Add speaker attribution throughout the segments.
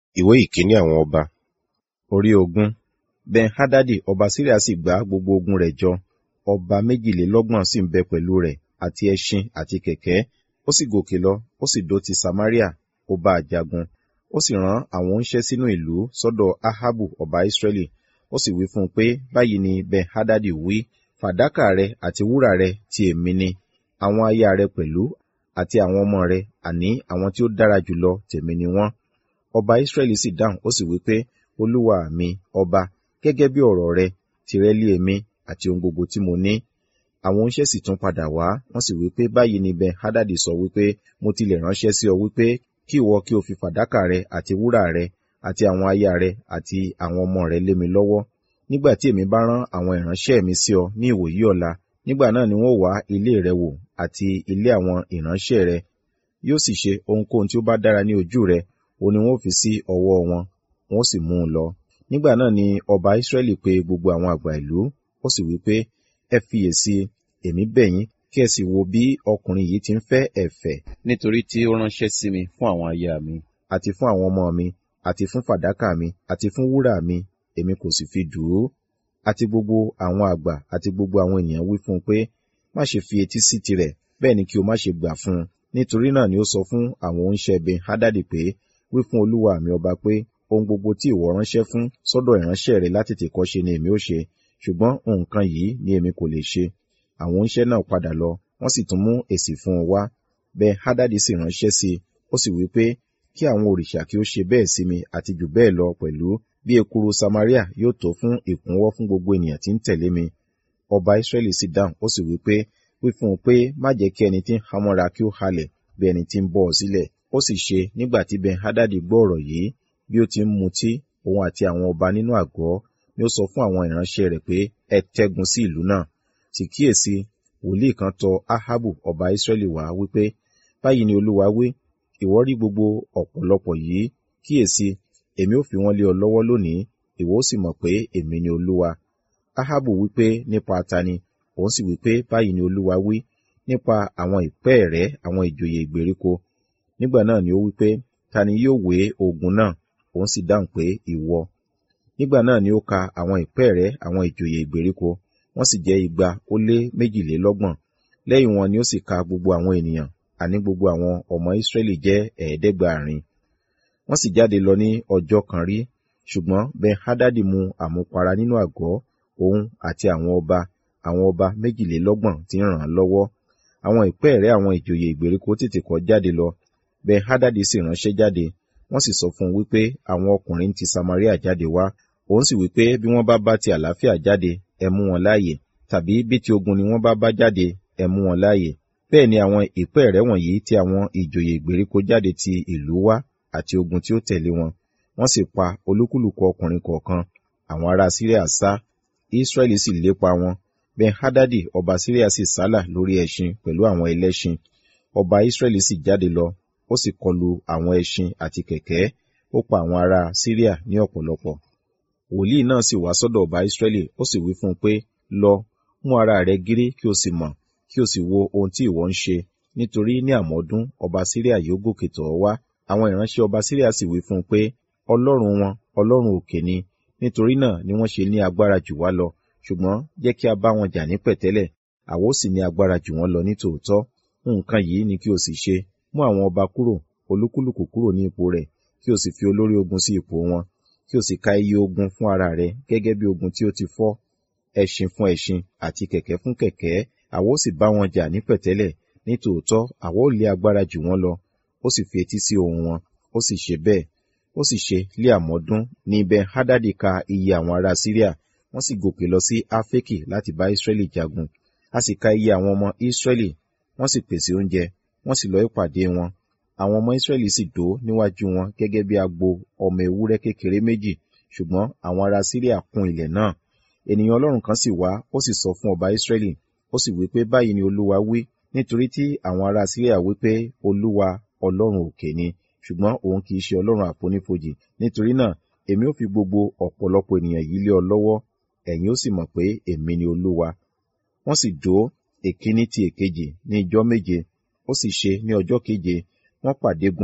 Speaker 1: ìwé ìkíní àwọn ọba orí ogún ben-hadadi ọba síríà sì gbá gbogbo ogun rẹ̀ jọ ọba méjìlélọ́gbọ̀n sì ń bẹ pẹ̀lú rẹ̀ àti ẹṣin àti kẹ̀kẹ́ ó sì gòkè lọ ó sì dó ti samaria ó bá a jagun ó sì rán àwọn oníṣẹ́ sínú ìlú sọ́dọ̀ ahabu ọba israẹli ó sì wí fún un pé báyìí ni ben-hadadi wí fàdákà rẹ àti wúrà rẹ ti èmi ni àwọn aya rẹ pẹ̀lú àti àwọn ọmọ rẹ àní àwọn tí ó dára jùlọ tèmi ni wọ́n ọba israẹli sì dáhùn ó sì wí pé olúwa mi ọba gẹ́gẹ́ bí ọ̀rọ̀ rẹ tìrẹ lé èmi àti ohun gbogbo tí mo ní àwọn oníṣẹ́ sì tún padà wá wọ́n sì wí pé báyìí ni ben hadadi sọ wípé mo tilẹ̀ ránṣẹ́ sí ọ wípé kí ìwọ kí o fi fàdákà rẹ àti wúrà rẹ àti àwọn aya rẹ àti àwọn ọmọ rẹ lé mi lọ́wọ́ nígbà tí èmi bá rán àwọn ìránṣẹ́ mi sí ọ ní ìwòyí ọ̀la nígbà náà ni wọ́n wá ilé rẹ wò àti ilé àwọn ìránṣẹ́ rẹ yóò sì ṣe ohunkóhun tí ó bá dára ní ojú rẹ òun ni wọn ó fi sí ọwọ́ wọn wọn ó sì mú un lọ nígbà náà ni ọba israẹli pe gbogbo àwọn àgbà ìlú ó sì wí pé ẹ fiyèsí èmi bẹ̀ yín kí ẹ sì wo bí ọkùnrin yìí ti ń fẹ́ ẹ̀fẹ̀
Speaker 2: nítorí tí ó ránṣẹ́ sí mi fún àwọn aya mi
Speaker 1: àti fún àwọn ọmọ mi àti fún fàdákà mi àti fún wúrà mi èmi kò sì fi dùn ún àti gbogbo àwọn àgbà àti gbogbo àwọn ènìyàn wí fún un pé má ṣe fi etí sí tirẹ̀ bẹ́ẹ̀ ni kí o má ṣe gbà fún un nítorí náà ni ó sọ fún àwọn oníṣẹ́ ben hadadi pé wí fún olúwa mi ọba pé ohun gbogbo tí ìwọ ránṣẹ́ fún sọ́dọ̀ ìránṣẹ́ rẹ láti tètè ṣe ni èmi ó ṣe ṣùgbọ́n nǹkan yìí ni èmi kò lè ṣe àwọn oníṣẹ́ náà padà lọ wọ́n sì tún mú èsì fún un wá ben hadadi sì ránṣẹ́ sí i ó sì wí pé kí àwọn òrìṣà kí ó ṣe bẹ́ẹ̀ sí mi àti jù bẹ́ẹ̀ lọ pẹ̀lú bí ekuru samaria yóò tó fún ìkúnwọ́ fún gbogbo ènìyàn tí ń tẹ̀lé mi ọba israẹli sì dáhùn ó sì wí pé wí fún un pé má jẹ́ kí ẹni tí ń hamọ́ra kí ó halẹ̀ bí ẹni tí ń bọ́ ọ sílẹ̀ ó sì ṣe nígbà tí ben hadadi gbọ́ ọ̀rọ̀ yìí bí ó ti ń mutí òun àti àwọn ọba nínú àgọ́ ni ó sọ fún àwọn ìránṣẹ́ rẹ̀ pé ẹ tẹ́gun sí ìlú náà sì kíyèsí wòlíì kan tọ̀ ahabu ọba israẹli wá wípé báyìí ni olúwa wí ìwọ rí gbogbo ọ̀pọ̀lọpọ̀ yìí kíyèsí èmi ò fi wọ́n lé ọ lọ́wọ́ lónìí ìwọ ó sì mọ̀ pé èmi ni olúwa ahabu wípé nípa tani òun sì wípé báyìí ni olúwa wí nípa àwọn ìpẹ́ rẹ̀ àwọn ìjòyè ìgbèríko nígbà náà ni ó wípé ta ni yóò wé ogun náà òun sì dáhùn pé ìwọ nígbà náà ni ó ka àwọn ìpẹ́ rẹ̀ àwọn ìjòyè ìgbèríko wọ́n sì jẹ́ igba ó lé méjìlélọ́gbọ̀n lẹ́yìn wọn ni ó sì ka gbogbo àwọn ènìyàn àní gbogbo àwọn ọmọ ìsírẹ́lì jẹ́ ẹ̀ẹ́dẹ́gbàárin wọ́n sì jáde lọ ní ọjọ́ kan rí ṣùgbọ́n ben hadadi mu àmupara nínú àgọ́ òun àti àwọn ọba àwọn ọba méjìlélọ́gbọ̀n tí ń ràn án lọ́wọ́ àwọn ìpẹ́ẹ̀rẹ́ àwọn ìjòyè ìgbèríko tètè kọ́ jáde lọ ben hadadi sì ránṣẹ́ jáde wọ́n sì sọ fún un wípé àwọn ọkùnrin ti samaria jáde wá òun sì wípé bí wọ́n bá bá ti àlàáfíà jáde ẹ mú wọn láàyè tàbí bí ti ogun ni wọ́n bá bá jáde ẹ mú wọn láàyè bẹ́ẹ̀ ni àwọn ìpẹ́ẹ̀rẹ́ wọ̀nyí tí àwọn ìjòyè ìgbèríko jáde ti ìlú wá àti ogun tí ó tẹ̀lé wọn wọ́n sì pa olúkúlùkù ọkùnrin kọ̀ọ̀kan àwọn ará síríà sá israẹli sì lépa wọn ben hadadi ọba síríà sì sálà lórí ẹṣin pẹ̀lú àwọn ẹlẹ́ṣin ọba israẹli sì jáde lọ ó sì kọlu àwọn ẹṣin àti kẹ̀kẹ́ ó pa àwọn ará síríà ní ọ̀pọ̀lọpọ̀ wòlíì náà sì wá sọ́dọ̀ ọba israẹli ó sì wí fún un pé lọ mú ara rẹ gírí kí o sì mọ̀ kí o sì wo ohun tí ìwọ ń ṣe nítorí ní àmọ́dún ọba síríà yóò gòkè tọ̀ ọ́ wá àwọn ìránṣẹ́ ọba síríà sì wí fún un pé ọlọ́run wọn ọlọ́run òkè ni nítorí náà ni wọ́n ṣe ní agbára jù wá lọ ṣùgbọ́n jẹ́ kí a bá wọn jà ní pẹ̀tẹ́lẹ̀ àwa ó sì ní agbára jù wọ́n lọ ní tòótọ́ nǹkan yìí ni kí o sì ṣe mú àwọn ọba kúrò olúkúlùkù kúrò ní ipò rẹ̀ kí o sì fi olórí ogun sí ipò wọn kí o sì ka iye ogun fún ara rẹ gẹ́gẹ́ bí ogun tí ó ti fọ́ ẹṣin fún ẹṣin àti kẹ̀kẹ́ fún kẹ̀kẹ́ àwa ó sì bá wọn jà ní pẹ̀tẹ́lẹ̀ ní tòótọ́ àwa ó lé agbára jù wọ́n lọ ó sì fi etí sí ohùn wọn ó sì ṣe bẹ́ẹ̀ ó sì ṣe lé àmọ́dún ní ben hadadi ka iye àwọn ará síríà wọ́n sì gòkè lọ sí afeki láti bá israẹli jagun a sì ka iye àwọn ọmọ israẹli wọ́n sì pèsè oúnjẹ wọ́n sì lọ ìpàdé wọn àwọn ọmọ israẹli sì dó níwájú wọn gẹ́gẹ́ bí agbo ọmọ ewúrẹ́ kékeré méjì ṣùgbọ́n àwọn ará síríà kún ilẹ̀ náà ènìyàn ọlọ́run kan sì wá ó sì sọ fún ọba israẹli ó sì wí pé báyìí ni olúwa wí nítorí tí àwọn ará síríà wí pé olúwa ọlọ́run òkè ni ṣùgbọ́n òun kì í ṣe ọlọ́run àfonífojì nítorí náà èmi ò fi gbogbo ọ̀pọ̀lọpọ̀ ènìyàn yìí lé ọ lọ́wọ́ ẹ̀yin ó sì mọ̀ pé èmi ni olúwa wọ́n sì dó èkíní ti èkejì ní ijọ́ méje ó sì ṣe ní ọjọ́ keje wọ́n pàdé gun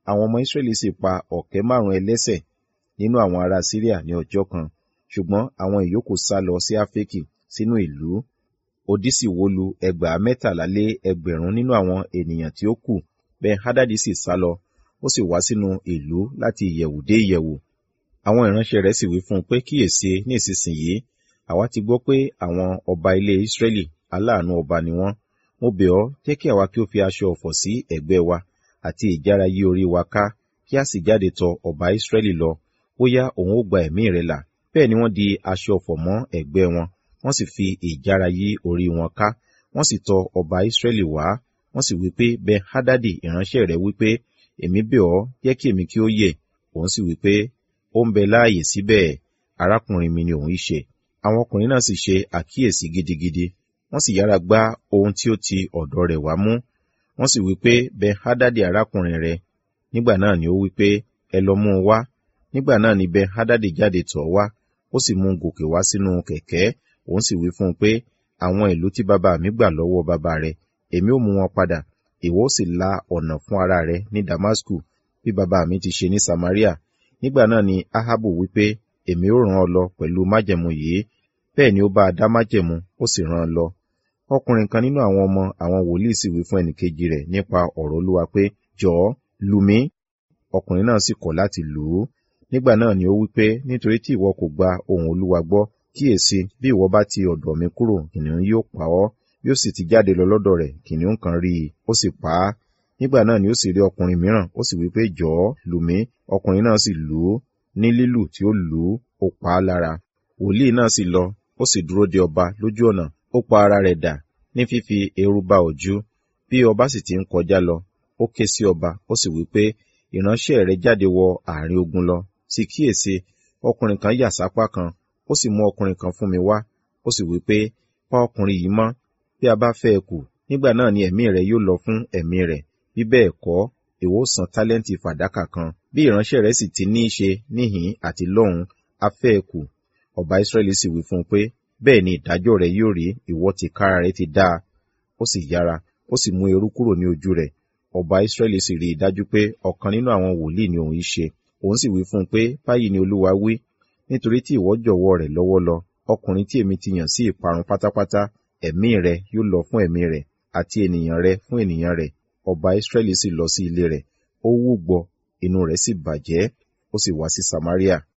Speaker 1: àwọn ọmọ Ísírẹ́lì sì pa ọ̀kẹ́ márùn ẹlẹ́ṣẹ̀ nínú àwọn ará Síríà ní ọjọ́ kan ṣùgbọ́n àwọn ìyókù sá lọ sí Áfẹ́kì sínú ìlú odi sì wó lu ẹgbàá mẹ́tàlá lé ẹgbẹ̀rún nínú àwọn ènìyàn tí ó kù bẹ́ẹ̀ Hádádì sì sá lọ ó sì wá sínú ìlú láti ìyẹ̀wù dé ìyẹ̀wù àwọn ìránṣẹ́ rẹ̀ sì wí fún un pé kíyèsí ní ìsinsìnyí àwa ti gbọ́ pé àwọn ọba ilé Ísírẹ́lì aláàánú ọba ni wọ́n mo bẹ̀ ọ́ jẹ́ kí àwa kí ó fi aṣọ ọ̀fọ̀ sí ẹ̀gbẹ́ wa àti ìjára yí orí wa ká kí a sì jáde tọ̀ ọba Ísírẹ́lì lọ bóyá òun ó gba ẹ̀mí rẹ̀ là bẹ́ẹ̀ ni wọ́n di aṣọ ọ̀fọ̀ mọ́ ẹ̀gbẹ́ wọn wọ́n sì fi ìjára yí orí wọn ká wọ́n sì tọ̀ ọba Ísírẹ́lì wá wọ́n sì wí pé Ben Hadadi ìránṣẹ́ rẹ̀ wí pé èmi bẹ̀ ọ́ jẹ́ kí èmi kí ó yè òun sì wí pé ó ń bẹ láàyè síbẹ̀ arákùnrin mi ni òun í ṣe àwọn ọkùnrin náà sì ṣe àkíyèsí gidigidi wọ́n sì yára gbá ohun tí ó ti ọ̀dọ̀ rẹ̀ wá mú wọ́n sì wí pé Ben Hadadi arákùnrin rẹ̀ nígbà náà ni ó wí pé ẹ lọ mú un wá nígbà náà ni Ben Hadadi jáde tọ̀ wá ó sì mú un gòkè wá sínú kẹ̀kẹ́ òun sì wí fún un pé àwọn ìlú tí bàbá mi gbà lọ́wọ́ bàbá rẹ̀ èmi ó mú wọn padà ìwọ ó sì la ọ̀nà fún ara rẹ̀ ní Damasku bí bàbá mi ti ṣe ní Samaria nígbà náà ni Ahabu wí pé èmi ó ràn ọ́ lọ pẹ̀lú májẹ̀mú yìí bẹ́ẹ̀ ni ó bá a dá májẹ̀mú ó sì ràn án lọ ọkùnrin kan nínú àwọn ọmọ àwọn wòlíì sì wí fún ẹnìkejì rẹ̀ nípa ọ̀rọ̀ Olúwa pé jọ̀ọ́ lù mí ọkùnrin náà sì kọ̀ láti lù ú nígbà náà ni ó wí pé nítorí tí ìwọ kò gba ohùn Olúwa gbọ́ kíyèsí bí ìwọ bá ti ọ̀dọ̀ mi kúrò kìnìún yóò pa ọ́ bí ó sì ti jáde lọ lọ́dọ̀ rẹ̀ kìnìún kan rí i ó sì pa á nígbà náà ni ó sì rí ọkùnrin mìíràn ó sì wí pé jọ̀ọ́ lù mí ọkùnrin náà sì lù ú ní lílù tí ó lù ú ó pa á lára wòlíì náà sì lọ ó sì dúró de ọba lójú ọ̀nà ó pa ara rẹ̀ dà ní fífi eérú ba ojú bí ọba sì ti ń kọjá lọ ó ké sí ọba ó sì wí pé ìránṣẹ́ rẹ̀ jáde wọ àárín ogun lọ sì kíyèsí ọkùnrin kan yà sápá kan ó sì mú ọkùnrin kan fún mi wá ó sì wí pé pa ọkùnrin yìí mọ́ bí a bá fẹ́ ẹ kù nígbà náà ni ẹ̀mí rẹ̀ yóò lọ fún ẹ̀mí rẹ̀ bí bẹ́ẹ̀ kọ́ ìwọ san tálẹ́ǹtì fàdákà kan bí ìránṣẹ́ rẹ̀ sì ti ní í ṣe níhìn àti lọ́hùn a fẹ́ ẹ kù ọba Ísírẹ́lì sì wí fún un pé bẹ́ẹ̀ ni ìdájọ́ rẹ̀ yóò rí ìwọ ti kára rẹ̀ ti dáa ó sì yára ó sì mú eérú kúrò ní ojú rẹ̀ ọba Ísírẹ́lì sì rí i dájú pé ọ̀kan nínú àwọn wòlíì ni òun í ṣe òun sì wí fún un pé báyìí ni Olúwa wí nítorí tí ìwọ jọ̀wọ́ rẹ̀ lọ́wọ́ lọ ọkùnrin tí èmi ti yàn sí ìparun pátápátá ẹ̀mí rẹ̀ yóò lọ fún ẹ̀mí rẹ̀ àti ènìyàn rẹ̀ fún ènìyàn rẹ̀ ọba Ísírẹ́lì sì lọ sí ilé rẹ̀ ó wúgbọ inú rẹ̀ sì bàjẹ́ ó sì wá sí Samaria